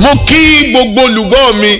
mo kí gbogbo olùgbọ́ mi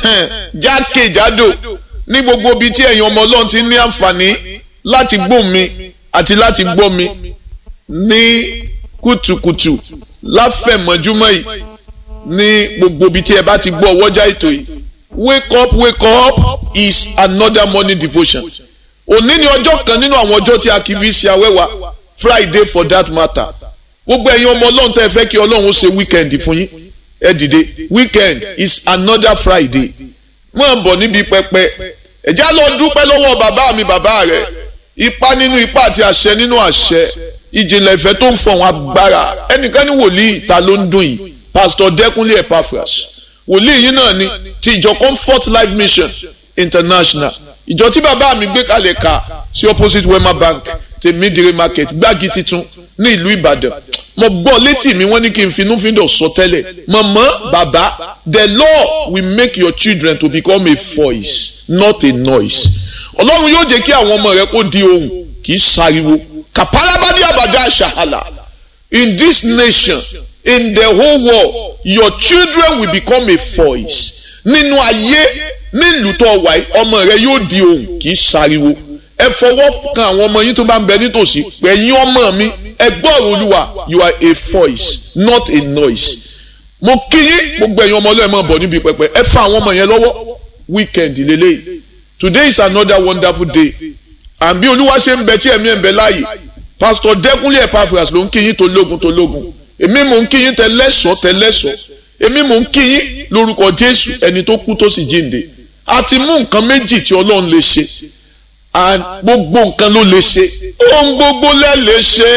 jákèjádò ní gbogbo ibi tí ẹ̀yin ọmọ ọlọ́run ti ní àǹfààní láti gbọ́ mi àti láti gbọ́ mi ní kùtùkùtù láfẹ̀mọ́júmọ́ yìí ní gbogbo ibi tí ẹ bá ti gbọ́ ọwọ́jà ètò yìí wake up wake up is another morning devotion òní ni ọjọ́ kan nínú àwọn ọjọ́ tí a kì í fi ṣe awẹ́wà friday for that matter gbogbo ẹ̀yin ọmọ ọlọ́run tẹ́ ẹ fẹ́ kí ọlọ́run ṣe weekend fún yín ẹ dìde weekend is another friday máa bọ̀ níbi pẹpẹ ẹ̀já lọ dúpẹ́ lọ́wọ́ bàbá mi bàbá rẹ̀ ipa nínú ipa àti àṣẹ nínú àṣẹ ìjìnlẹ̀ ìfẹ́ tó ń fọ̀hún agbára ẹnìkan ní wòlíì ta ló ń dùn yìí pastor dẹ́kunlé epaphras wòlíì yìí náà ni ti ìjọ comfort life mission international ìjọ tí bàbá mi gbé kalẹ̀ ka sí opposite wema bank tèmídìrí market gbági titun ní ìlú ìbàdàn mo gbọ́ létí mi wọ́n ní kí n finúfíndọ̀ sọ tẹ́lẹ̀ mọ̀mọ́ bàbá the law will make your children to become a voice not a noise ọlọ́run yóò jẹ́ kí àwọn ọmọ rẹ kó di ohùn kì í sáriwo kàpálábádé àbàdà àṣàhàlà in this nation in the whole world your children will become a voice nínú ayé nílùú tó wà yìí ọmọ rẹ yóò di ohùn kì í sáriwo ẹ fọwọ́ kan àwọn ọmọ yín tó bá ń bẹ nítòsí pẹ̀yìn ọmọ mi ẹ gbọ́rọ̀ olúwa you are a voice not a noise mo kí yín gbogbo ẹ̀yin ọmọ ọlọ́ọ̀ ẹ̀ máa bọ̀ níbi pẹpẹ ẹ fa àwọn ọmọ yẹn lọ́wọ́ weekend lélẹ́yìí today is another wonderful day and bí olúwa ṣe ń bẹ tí ẹ̀mí ẹ̀ ń bẹ láàyè pastor dẹ́kunlé epaphras ló ń kí yín tó lógun tó lógun èmi mò ń kí yín tẹ́lẹ́sọ̀ tẹ́lẹ́sọ̀ èmi mò ń kí yín lórúkọ jésù ẹni tó kú tó sì jíǹde a ti mú nǹkan méjì tí ọlọ́run lè ṣe and gbogbo nǹkan ló lè ṣe ohun gbogbo lẹ lè ṣe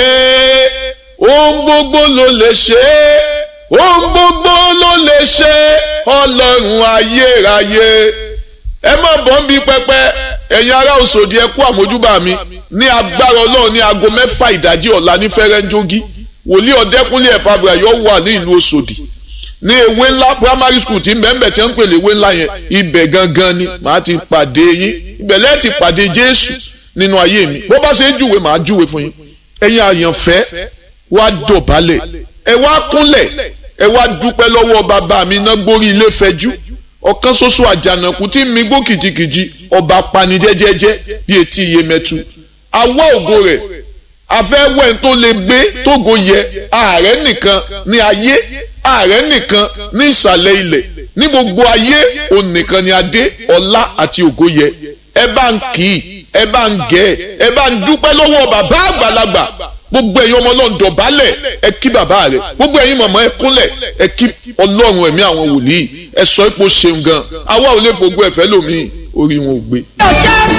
ohun gbogbo ló lè ṣe ohun gbogbo ló lè ṣe ọlọ́run ayérayé ẹ má bọ́ ń bí pẹpẹ ẹ̀yin ará òṣòdì ẹ kú àmójúbà mi ní agbára ọlọ́run ní aago mẹ́fà ìdájí ọ̀la ní fẹ́rẹ́ńjógí wòlíì ọ̀dẹ́kúnlé ẹ̀pàbùrà yóò wà ní ìlú òṣòdì ní ewé ńlá primary school tí mbẹ́mbẹ́ tí wọ́n ń pèlè ewé ńlá yẹn ibẹ̀ gangan ni màá ti pàdé yín ibẹ̀ lẹ́ẹ̀ ti pàdé jésù nínú ayé mi bó bá ṣe ń júwe màá júwe fún yín ẹ̀yin àyànfẹ́ wá dọ̀bálẹ̀ ẹ wá kúnlẹ̀ ẹ wá dúpẹ́ lọ́wọ́ bàbá mi náà gbórí ilé fẹjú ọ̀kan ṣoṣo àjànàkú tí mi gbó kìjikìji ọba pani jẹ́jẹ́jẹ́ bí etí iye mẹ́tu awọ́ ògo rẹ̀ afẹ́wẹ́ tó lè gbé tógo yẹ ààrẹ nìkan ní ayé ààrẹ nìkan ní ìsàlẹ̀ ilẹ̀ ní gbogbo ayé òun nìkan ni adé ọlá àti ògo yẹ ẹ bá ń kì í ẹ bá ń gẹ̀ ẹ bá ń dúpẹ́ lọ́wọ́ bàbá àgbàlagbà gbogbo ẹ̀yin ọmọ ọlọ́run dọ̀bálẹ̀ ẹ kí bàbá rẹ̀ gbogbo ẹ̀yin mọ̀mọ́ ẹ kúnlẹ̀ ẹ kí ọlọ́run ẹ̀mí àwọn wòlíì ẹ sọ ipò ṣeun gan àwa ò lè fògbó ẹ̀fẹ́ lòmíì orí wọn ò gbé. ọjà